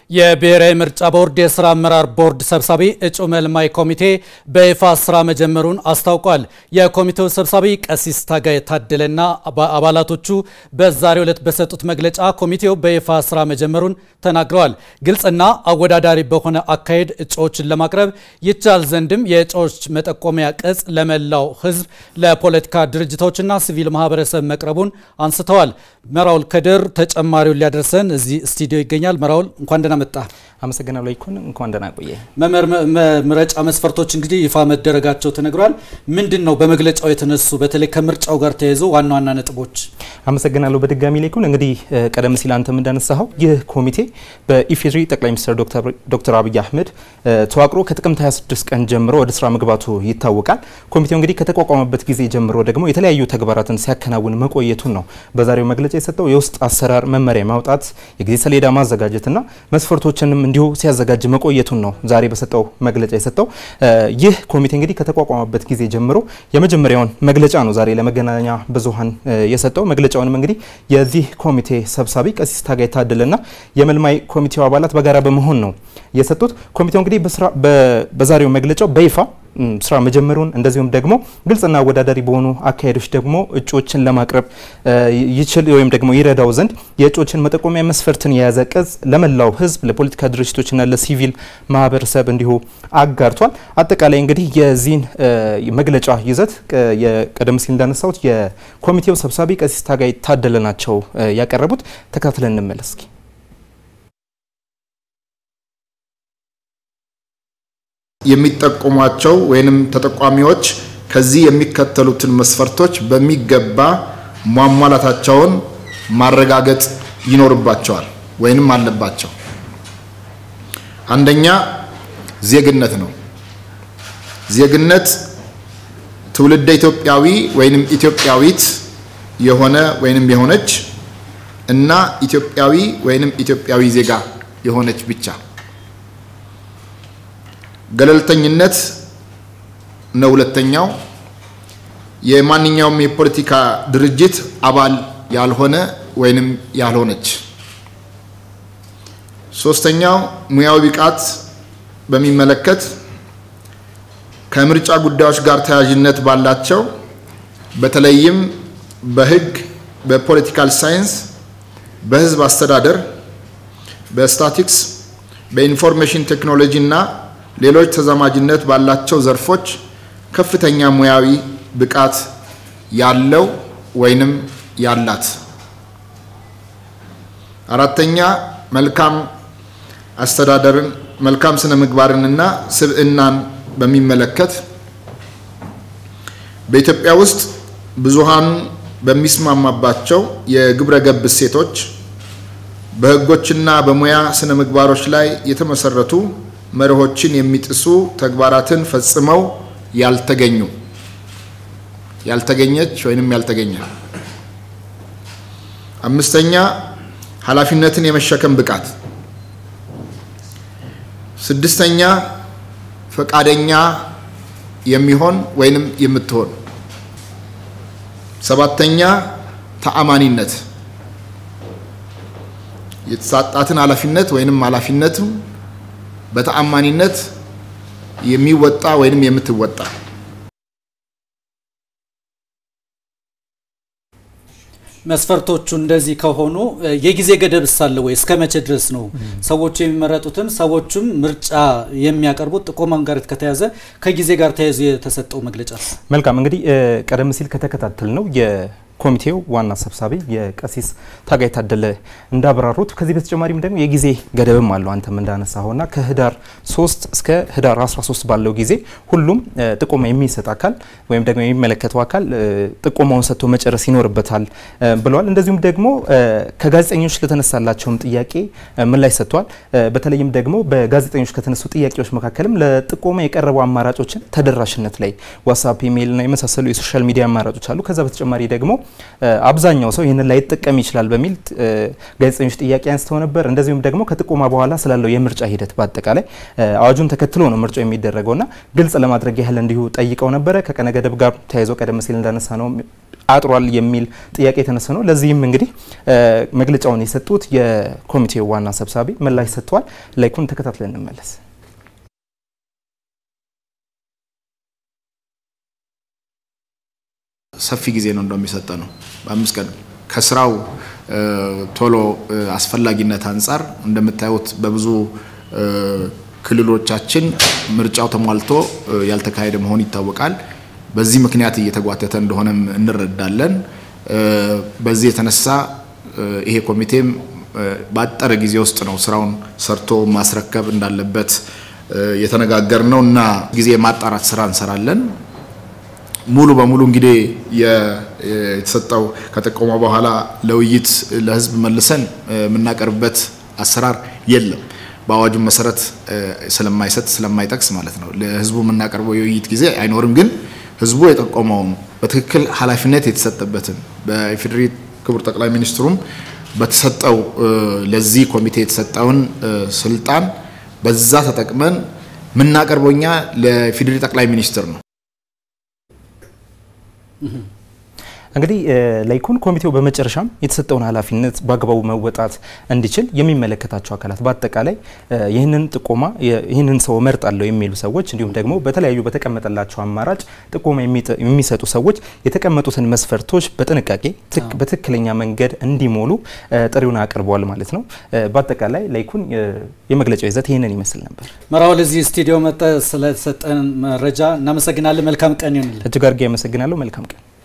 የብሔራዊ ምርጫ ቦርድ የስራ አመራር ቦርድ ሰብሳቢ እጩ መልማይ ኮሚቴ በይፋ ስራ መጀመሩን አስታውቋል። የኮሚቴው ሰብሳቢ ቀሲስ ታጋይ ታደለና አባላቶቹ በዛሬው ዕለት በሰጡት መግለጫ ኮሚቴው በይፋ ስራ መጀመሩን ተናግረዋል። ግልጽና አወዳዳሪ በሆነ አካሄድ እጩዎችን ለማቅረብ ይቻል ዘንድም የእጩዎች መጠቆሚያ ቅጽ ለመላው ሕዝብ ለፖለቲካ ድርጅቶችና ሲቪል ማህበረሰብ መቅረቡን አንስተዋል። መራውል ከድር ተጨማሪውን ሊያደርሰን እዚህ ስቱዲዮ ይገኛል። መራውል እንኳን ደህና መጣ። አመሰግናለሁ ይኩን፣ እንኳን ደህና ቆየ። ምረጫ መስፈርቶች እንግዲህ ይፋ መደረጋቸው ተነግሯል። ምንድን ነው በመግለጫው የተነሱ በተለይ ከምርጫው ጋር ተያይዞ ዋና ዋና ነጥቦች? አመሰግናለሁ በድጋሚ ላይኩን። እንግዲህ ቀደም ሲል አንተም እንዳነሳኸው ይህ ኮሚቴ በኢፌዴሪ ጠቅላይ ሚኒስትር ዶክተር አብይ አህመድ ተዋቅሮ ከጥቅምት 26 ቀን ጀምሮ ወደ ስራ መግባቱ ይታወቃል። ኮሚቴው እንግዲህ ከተቋቋመበት ጊዜ ጀምሮ ደግሞ የተለያዩ ተግባራትን ሲያከናውን መቆየቱን ነው በዛሬው መግለጫ የሰጠው። የውስጥ አሰራር መመሪያ ማውጣት፣ የጊዜ ሰሌዳ ማዘጋጀትና መስፈርቶችንም እንዲሁ ሲያዘጋጅ መቆየቱን ነው ዛሬ በሰጠው መግለጫ የሰጠው። ይህ ኮሚቴ እንግዲህ ከተቋቋመበት ጊዜ ጀምሮ የመጀመሪያውን መግለጫ ነው ዛሬ ለመገናኛ ብዙኃን የሰጠው። መግለጫውንም እንግዲህ የዚህ ኮሚቴ ሰብሳቢ ቀሲስ ታጋይ ታደለና የመልማይ ኮሚቴው አባላት በጋራ በመሆን ነው የሰጡት። ኮሚቴው እንግዲህ በዛሬው መግለጫው በይፋ ስራ መጀመሩን እንደዚሁም ደግሞ ግልጽና አወዳዳሪ በሆኑ አካሄዶች ደግሞ እጩዎችን ለማቅረብ ይችል ወይም ደግሞ ይረዳው ዘንድ የእጩዎችን መጠቆሚያ መስፈርትን የያዘ ቅጽ ለመላው ሕዝብ ለፖለቲካ ድርጅቶችና ለሲቪል ማህበረሰብ እንዲሁ አጋርቷል። አጠቃላይ እንግዲህ የዚህን መግለጫ ይዘት ቀደም ሲል እንዳነሳሁት የኮሚቴው ሰብሳቢ ቀሲስ ታጋይ ታደለ ናቸው ያቀረቡት። ተከታትለን እንመለስ እስኪ። የሚጠቁሟቸው ወይንም ተጠቋሚዎች ከዚህ የሚከተሉትን መስፈርቶች በሚገባ ማሟላታቸውን ማረጋገጥ ይኖርባቸዋል ወይንም አለባቸው። አንደኛ ዜግነት ነው። ዜግነት ትውልደ ኢትዮጵያዊ ወይንም ኢትዮጵያዊት የሆነ ወይንም የሆነች እና ኢትዮጵያዊ ወይንም ኢትዮጵያዊ ዜጋ የሆነች ብቻ። ገለልተኝነት ነው ሁለተኛው። የማንኛውም የፖለቲካ ድርጅት አባል ያልሆነ ወይንም ያልሆነች። ሶስተኛው ሙያዊ ብቃት በሚመለከት ከምርጫ ጉዳዮች ጋር ተያያዥነት ባላቸው በተለይም በሕግ፣ በፖለቲካል ሳይንስ፣ በሕዝብ አስተዳደር፣ በስታቲክስ፣ በኢንፎርሜሽን ቴክኖሎጂ እና ሌሎች ተዛማጅነት ባላቸው ዘርፎች ከፍተኛ ሙያዊ ብቃት ያለው ወይንም ያላት። አራተኛ መልካም አስተዳደርን፣ መልካም ስነ ምግባርንና ስብዕናን በሚመለከት በኢትዮጵያ ውስጥ ብዙሃኑ በሚስማማባቸው የግብረ ገብ እሴቶች በሕጎችና በሙያ ስነ ምግባሮች ላይ የተመሰረቱ መርሆችን የሚጥሱ ተግባራትን ፈጽመው ያልተገኙ ያልተገኘች ወይንም ያልተገኘ። አምስተኛ ኃላፊነትን የመሸከም ብቃት። ስድስተኛ ፈቃደኛ የሚሆን ወይንም የምትሆን። ሰባተኛ ተአማኒነት የተሰጣትን ኃላፊነት ወይንም ኃላፊነቱ በተአማኒነት የሚወጣ ወይንም የምትወጣ። መስፈርቶቹ እንደዚህ ከሆኑ የጊዜ ገደብ ሳለ ወይ? እስከ መቼ ድረስ ነው ሰዎቹ የሚመረጡትም ሰዎቹም ምርጫ የሚያቀርቡት? ጥቆማን ጋር ከተያዘ ከጊዜ ጋር ተያይዞ የተሰጠው መግለጫ። መልካም እንግዲህ ቀደም ሲል ከተከታተል ነው ኮሚቴው ዋና ሰብሳቢ የቀሲስ ታጋይ ታደለ እንዳብራሩት ከዚህ በተጨማሪም ደግሞ የጊዜ ገደብም አለው። አንተም እንዳነሳኸውና ከህዳር 3 እስከ ህዳር 13 ባለው ጊዜ ሁሉም ጥቆማ የሚሰጥ አካል ወይም ደግሞ የሚመለከተው አካል ጥቆማውን ሰጥቶ መጨረስ ይኖርበታል ብለዋል። እንደዚሁም ደግሞ ከጋዜጠኞች ለተነሳላቸውም ጥያቄ ምላሽ ሰጥቷል። በተለይም ደግሞ በጋዜጠኞች ከተነሱ ጥያቄዎች መካከልም ለጥቆማ የቀረቡ አማራጮችን ተደራሽነት ላይ ዋትሳፕ፣ ኢሜይል እና የመሳሰሉ የሶሻል ሚዲያ አማራጮች አሉ። ከዛ በተጨማሪ ደግሞ አብዛኛው ሰው ይህንን ላይጠቀም ይችላል በሚል ጋዜጠኞች ጥያቄ አንስተው ነበር። እንደዚሁም ደግሞ ከጥቆማ በኋላ ስላለው የምርጫ ሂደት በአጠቃላይ አዋጁን ተከትሎ ነው ምርጫው የሚደረገውና ግልጽ ለማድረግ ያህል እንዲሁ ጠይቀው ነበረ። ከቀነ ገደብ ጋር ተያይዞ ቀደም ሲል እንዳነሳ ነው አጥሯል የሚል ጥያቄ የተነሳ ነው። ለዚህም እንግዲህ መግለጫውን የሰጡት የኮሚቴው ዋና ሰብሳቢ ምላሽ ሰጥተዋል። ላይኩን ተከታትለን እንመለስ። ሰፊ ጊዜ ነው እንደሚሰጠ ነው። በአምስት ቀን ከስራው ቶሎ አስፈላጊነት አንጻር እንደምታዩት በብዙ ክልሎቻችን ምርጫው ተሟልቶ ያልተካሄደ መሆኑ ይታወቃል። በዚህ ምክንያት እየተጓተተ እንደሆነም እንረዳለን። በዚህ የተነሳ ይሄ ኮሚቴም ባጠረ ጊዜ ውስጥ ነው ስራውን ሰርቶ ማስረከብ እንዳለበት የተነጋገር ነው እና ጊዜ የማጣራት ስራ እንሰራለን። ሙሉ በሙሉ እንግዲህ የተሰጠው ከጠቆመ በኋላ ለውይይት ለህዝብ መልሰን የምናቀርብበት አሰራር የለም። በአዋጁ መሰረት ስለማይሰጥ ስለማይጠቅስ ማለት ነው። ለህዝቡ የምናቀርበው የውይይት ጊዜ አይኖርም። ግን ህዝቡ የጠቆመውን በትክክል ኃላፊነት የተሰጠበትን በኢፌዴሪ ክቡር ጠቅላይ ሚኒስትሩም በተሰጠው ለዚህ ኮሚቴ የተሰጠውን ስልጣን በዛ ተጠቅመን የምናቀርበው እኛ ለኢፌዴሪ ጠቅላይ ሚኒስትር ነው። እንግዲህ ላይኩን ኮሚቴው በመጨረሻም የተሰጠውን ኃላፊነት በአግባቡ መወጣት እንዲችል የሚመለከታቸው አካላት በአጠቃላይ ይህንን ጥቆማ ይህንን ሰው እመርጣለሁ የሚሉ ሰዎች እንዲሁም ደግሞ በተለያዩ በተቀመጠላቸው አማራጭ ጥቆማ የሚሰጡ ሰዎች የተቀመጡትን መስፈርቶች በጥንቃቄ በትክክለኛ መንገድ እንዲሞሉ ጥሪውን አቅርበዋል ማለት ነው። በአጠቃላይ ላይኩን የመግለጫው ይዘት ይህንን ይመስል ነበር። መራወል እዚህ ስቱዲዮ መጠ ስለተሰጠን መረጃ እናመሰግናለን። መልካም ቀን ይሁንልን። እጅግ አድርጌ አመሰግናለሁ። መልካም ቀን